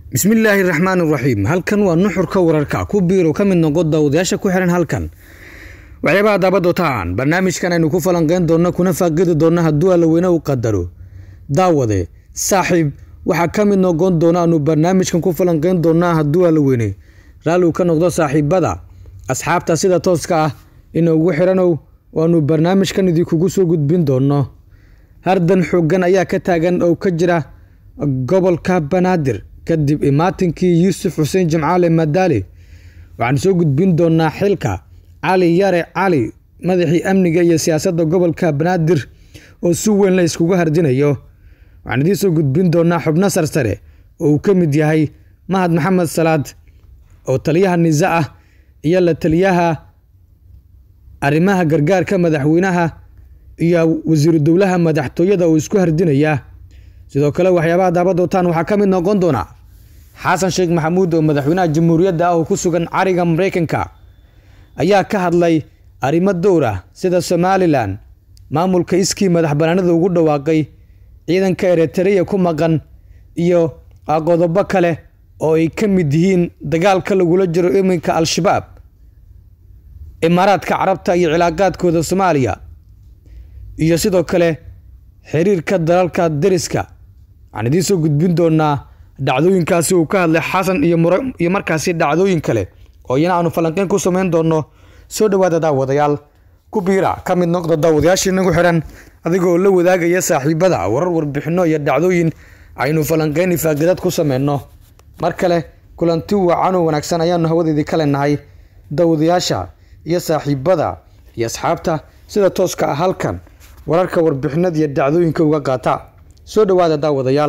bismillaahi raxmaan raxiim halkan waa nuxurka wararka ku biirow ka mid noqo daawadayaasha ku xihan halkan waxyaabaha daabadotaan barnaamijkan aynu ku falanqeyn doonno kuna faaqidi doonno hadduu allaweyne u qadaro daawade saaxiib waxaa ka mid noqon doona aanu barnaamijkan ku falanqeyn doonnaa hadduu allaweyne raalligu ka noqdo saaxiibada asxaabta sida tooska ah inoogu xiranow waanu barnaamijkan idinkugu soo gudbin doonno hardan xoogan ayaa ka taagan oo ka jira gobolka banaadir kadib imaatinkii yuusuf xuseen jimcaale madaali waxaan soo gudbin doonaa xilka cali yare cali madaxii amniga iyo siyaasadda gobolka banaadir oo si weyn la iskugu hardinayo waxaan idiin soo gudbin doonaa xubno sarsare oo uu ka mid yahay mahad maxamed salaad oo taliyaha nisa ah iyo la taliyaha arrimaha gargaarka madaxweynaha iyo wasiiru dowlaha madaxtooyada oo isku hardinaya sidoo kale waxyaabaha daabadootaan waxaa ka mid noqon doona xasan sheekh maxamuud oo madaxweynaha jamhuuriyadda ah oo ku sugan cariga mareykanka ayaa ka hadlay arrimo dowr ah sida somalilan maamulka iskii madax banaanida ugu dhawaaqay ciidanka eritreya ku maqan iyo qodobo kale oo ay ka mid yihiin dagaalka lagula jiro iminka al-shabaab imaaraadka carabta iyo cilaaqaadkooda soomaaliya iyo sidoo kale xiriirka dalalka deriska waxaan idiin soo gudbin doonaa dhacdooyinkaasi uu ka hadlay xasan iyo markaasi dhacdooyin kale oo iyana aanu falanqeyn ku samayn doonno soo dhowaada daawadayaal ku biira ka mid noqda daawadayaashii nagu xihan adigoo la wadaagaya saaxiibada warar warbixino iyo dhacdooyin aynu falanqeyn ifaagadaad ku sameyno mar kale kulanti wacan oo wanaagsan ayaanu hawadeedii ka leenahay daawadayaasha iyo saaxiibada iyo asxaabta sida tooska ah halkan wararka warbixinada iyo dhacdooyinka uga qaata soo dhowaada daawadayaal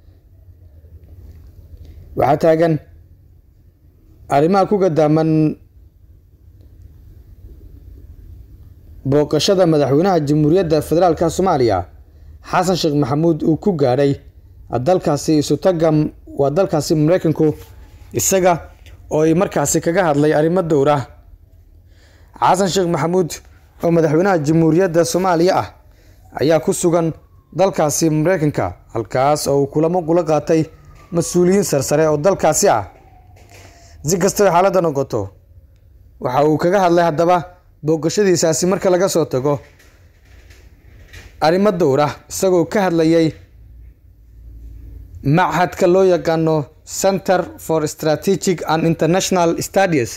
waxaa taagan arrimaha ku gadaaman booqashada madaxweynaha jamhuuriyadda federaalka soomaaliya xasan sheekh maxamuud uu ku gaadhay dalkaasi isutaga waa dalkaasi mareykanku isaga oo ay markaasi kaga hadlay arrimo dowr ah xasan sheekh maxamuud oo madaxweynaha jamhuuriyadda soomaaliya ah ayaa ku sugan dalkaasi mareykanka halkaas oo uu kulamo kula qaatay mas-uuliyiin sarsare oo dalkaasi ah si kastaba xaaladda noqoto waxa uu kaga hadlay haddaba booqashadiisaasi marka laga soo tago arrimo dowr ah isagoo ka hadlayay machadka loo yaqaano center for strategic and international studies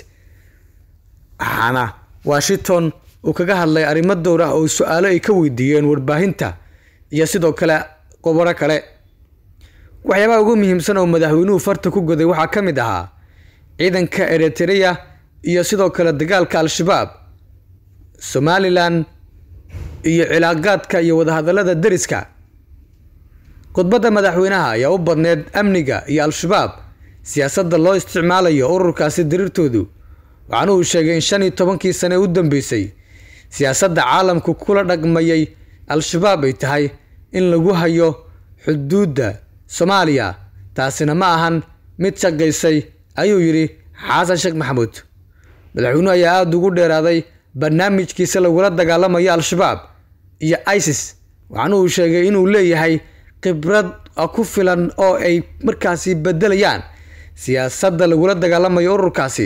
waxaana washington uu kaga hadlay arrimo dowr ah oo su-aalo ay ka weydiiyeen warbaahinta iyo sidoo kale qobaro kale waxyaabaha ugu muhiimsan oo madaxweynuhu farta ku goday waxaa ka mid ahaa ciidanka eritreya iyo sidoo kale dagaalka al-shabaab somalilan iyo cilaaqaadka iyo wadahadalada deriska khudbadda madaxweynaha ayaa u badneed amniga iyo al-shabaab siyaasadda loo isticmaalayo ururkaasi diriirtoodu waxaana uu sheegay in shan iyo tobankii sane u dambeysay siyaasadda caalamku kula dhaqmayay al-shabaab ay tahay in lagu hayo xuduudda soomaaliya taasina ma ahan mid shaqaysay ayuu yidhi xasan sheekh maxamuud madaxweynuhu ayaa aada ugu dheeraaday barnaamijkiisa lagula dagaalamayo al-shabaab iyo isis waxaana uu sheegay inuu leeyahay khibrad ku filan oo ay markaasi bedelayaan siyaasadda lagula dagaalamayo ururkaasi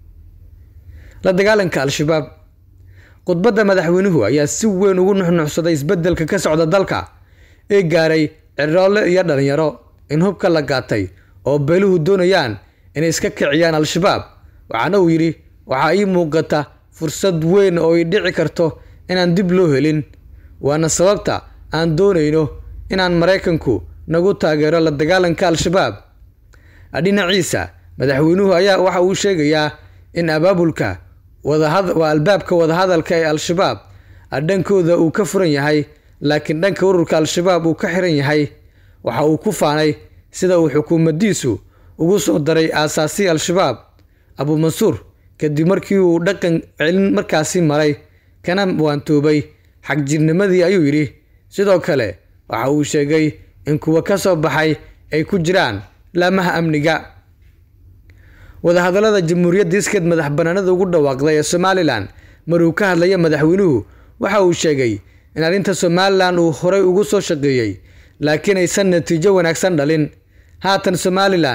la dagaalanka al-shabaab khudbadda madaxweynuhu ayaa si weyn ugu nuxnuxsaday isbedelka ka socda dalka ee gaaray ciroole iyo dhalinyaro in hubka la gaatay oo beeluhu doonayaan inay iska kiciyaan al-shabaab waxaana uu yidhi waxaa ii muuqata fursad weyn oo ay dhici karto inaan dib loo helin waana sababta aan doonayno inaan maraykanku nagu taageero la dagaalanka al-shabaab dhinaciisa madaxweynuhu ayaa waxa uu sheegayaa in abaabulka waa albaabka wadahadalka ee al-shabaab dhankooda uu ka furan yahay laakiin dhanka ururka al-shabaab uu ka xiran yahay waxa uu ku faanay sida uu xukuumaddiisu ugu soo daray aasaasi al-shabaab abuumansuur kadib markii uu dhaqan celin markaasi maray kana waantoobay xagjirnimadii ayuu yidhi sidoo kale waxa uu sheegay in kuwa ka soo baxay ay ku jiraan laamaha amniga wadahadallada jamhuuriyadda iskeed madax banaanada ugu dhawaaqday ee somalilan maruu ka hadlaya madaxweynuhu waxa uu sheegay in arrinta somalilan uu horay ugu soo shaqeeyey laakiin aysan natiijo wanaagsan dhalin haatan somalilan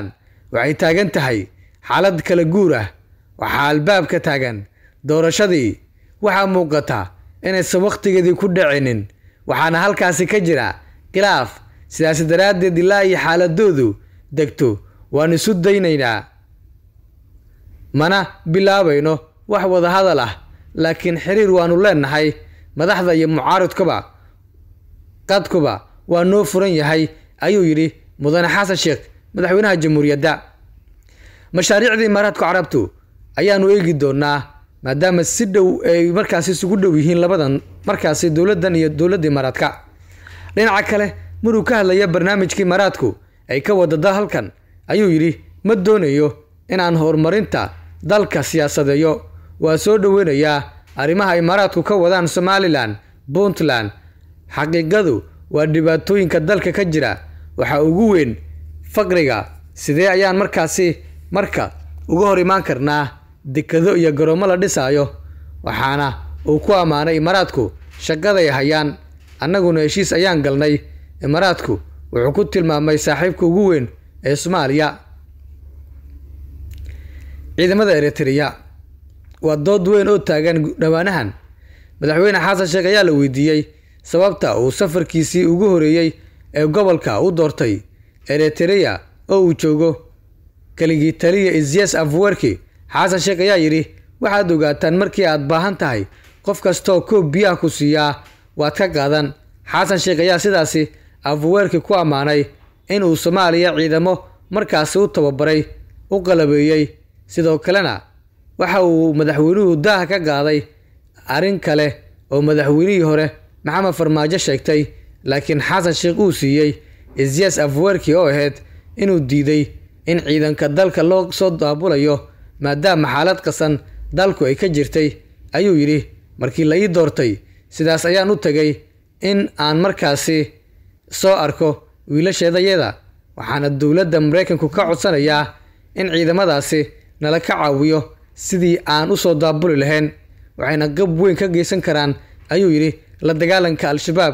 waxay taagan tahay xaalad kala guur ah waxaa albaabka taagan doorashadii waxaa muuqata inaysan wakhtigeedii ku dhacinin waxaana halkaasi ka jira khilaaf sidaasi daraaddeed ilaa iyo xaaladoodu degto waan isu daynaynaa mana bilaabayno wax wadahadal ah laakiin xiriir waanu leenahay madaxda iyo mucaaridkuba qadkuba waa noo furan yahay ayuu yidhi mudane xasan sheekh madaxweynaha jamhuuriyadda mashaariicda imaaraadka carabtu ayaanu eegi doonaa maadaama si dhow ay markaasi isugu dhow yihiin labadan markaasi dowladdan iyo dowladda imaaraadka dhinaca kale maruu ka hadlaya barnaamijka imaaraadku ay ka wadada halkan ayuu yidhi ma doonayo inaan horumarinta dalka siyaasadeeyo waa soo dhoweynayaa arrimaha imaaraadku ka wadaan somalilan puntland xaqiiqadu waa dhibaatooyinka dalka ka jira waxaa ugu weyn faqriga sidee ayaan markaasi marka uga hor imaan karnaa dekado iyo garoomo la dhisaayo waxaana uu ku ammaanay imaaraadku shaqaday hayaan annaguna heshiis ayaan galnay imaaraadku wuxuu ku tilmaamay saaxiibka ugu weyn ee soomaaliya ciidamada eritreya waa dood weyn oo taagan dhowaanahan madaxweyne xasan sheekh ayaa la weydiiyey sababta uu safarkiisii ugu horeeyey ee gobolka u doortay eritreya oo uu joogo keligii taliya isyas afwerki xasan sheekh ayaa yidhi waxaad ogaataan markii aad baahan tahay qof kastooo koob biyaha ku siiyaa waad ka qaadan xasan sheekh ayaa sidaasi afwerki ku ammaanay in uu soomaaliya ciidamo markaasi u tababaray u qalabeeyey sidoo kalena waxa uu madaxweynuhu daaha ka qaaday arrin kale oo madaxweynihii hore maxamed farmaajo sheegtay laakiin xasan sheekh uu siiyey isyas afwerki oo ahayd inuu diiday in ciidanka dalka loo soo daabulayo maadaama xaalad qasan dalku ay ka jirtay ayuu yidhi markii la ii doortay sidaas ayaan u tegay in aan markaasi soo arko wiilasheedayada waxaana dowladda maraykanku ka codsanayaa in ciidamadaasi nala ka caawiyo sidii aan u soo daabuli lahayn waxayna qab weyn ka geysan karaan ayuu yidhi la dagaalanka al-shabaab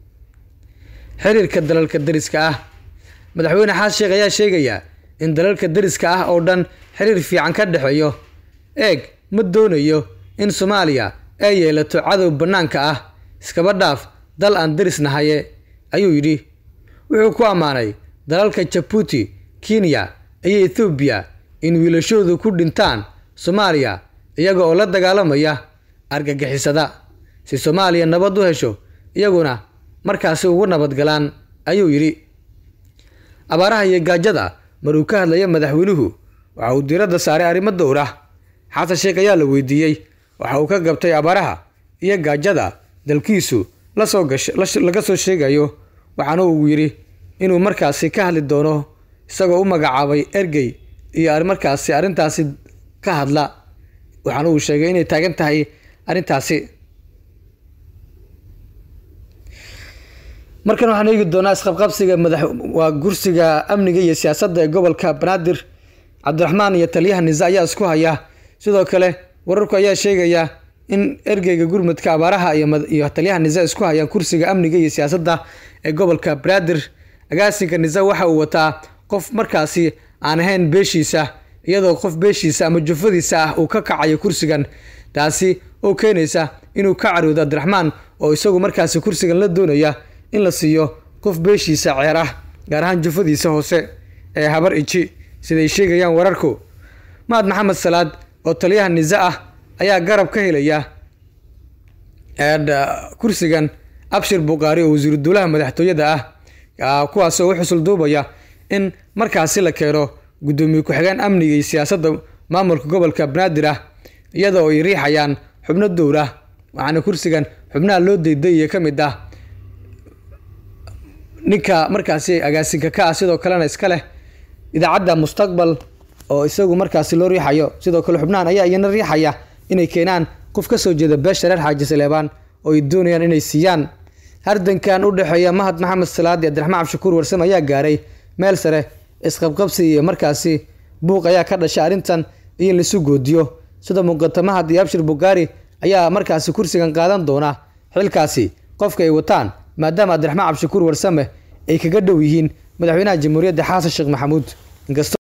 xiriirka dalalka dariska ah madaxweyne xasan sheekh ayaa sheegaya in dalalka dariska ah oo dhan xiriir fiican ka dhexeeyo eeg ma doonayo in soomaaliya ay yeelato cadow bannaanka ah iskaba dhaaf dal aan daris nahaye ayuu yidhi wuxuu ku ammaanay dalalka jabuuti kenya iyo ethoobiya in wiilashoodu ku dhintaan soomaaliya iyaga oo la dagaalamaya argagixisada si soomaaliya nabad u hesho iyaguna markaasi ugu nabadgalaan ayuu yidhi abaaraha iyo gaajada maruu ka hadlaya madaxweynuhu waxa uu diiradda saaray arrimo dowr ah xasan sheekh ayaa la weydiiyey waxa uu ka gabtay abaaraha iyo gaajada dalkiisu lasoo gasha laga soo sheegayo waxaana uu yidhi inuu markaasi ka hadli doono isagoo u magacaabay ergey iyo markaasi arrintaasi ka hadla waxaana uu sheegay inay taagan tahay arrintaasi markan waxaan eegi doonaa isqabqabsiga madax waa gursiga amniga iyo siyaasadda ee gobolka banaadir cabdiraxmaan iyo taliyaha nisa ayaa isku haya sidoo kale wararku ayaa sheegaya in ergeyga gurmudka abaaraha iyo taliyaha nisa isku hayaan kursiga amniga iyo siyaasadda ee gobolka banaadir agaasinka nisa waxa uu wataa qof markaasi aan ahayn beeshiisa iyadoo qof beeshiisa ama jufadiisa ah uu ka kacayo kursigan taasi oo keenaysa inuu ka caroodo cabdiraxmaan oo isagu markaasi kursigan la doonaya in la siiyo qof beeshiisa ceer ah gaar ahaan jufadiisa hoose ee habar iji siday sheegayaan wararku mahad maxamed salaad oo taliyaha nisa ah ayaa garab ka helaya kursigan abshir bukaari oo wasiiru dowlaha madaxtooyada ah kuwaas oo u xusul duubaya in markaasi la keeno guddoomiye ku-xigeen amniga iyo siyaasadda maamulka gobolka banaadir ah iyada oo ay riixayaan xubno dowr ah waxaana kursigan xubnaha loo daydayaya ka mid ah ninka markaasi agaasinka ka ah sidoo kalena iska leh idaacadda mustaqbal oo isagu markaasi loo riixayo sidoo kale xubnahan ayaa iyana riixaya inay keenaan qof ka soo jeeda beesha reer xaaji saleebaan oo ay doonayaan inay siiyaan hardankan u dhexeeya mahad maxamed salaad iyo cabdiraxmaan cabshakuur warsame ayaa gaaray meel sare isqabqabsi iyo markaasi buuq ayaa ka dhashay arrintan iyo in laisu goodiyo sida muuqata mahad iyo abshir bukaari ayaa markaasi kursigan qaadan doona xilkaasi qofka ay wataan maadaama cabdiraxmaan cabshakuur warsame ay kaga dhow yihiin madaxweynaha jamhuuriyadda xasan sheekh maxamuud inkastoo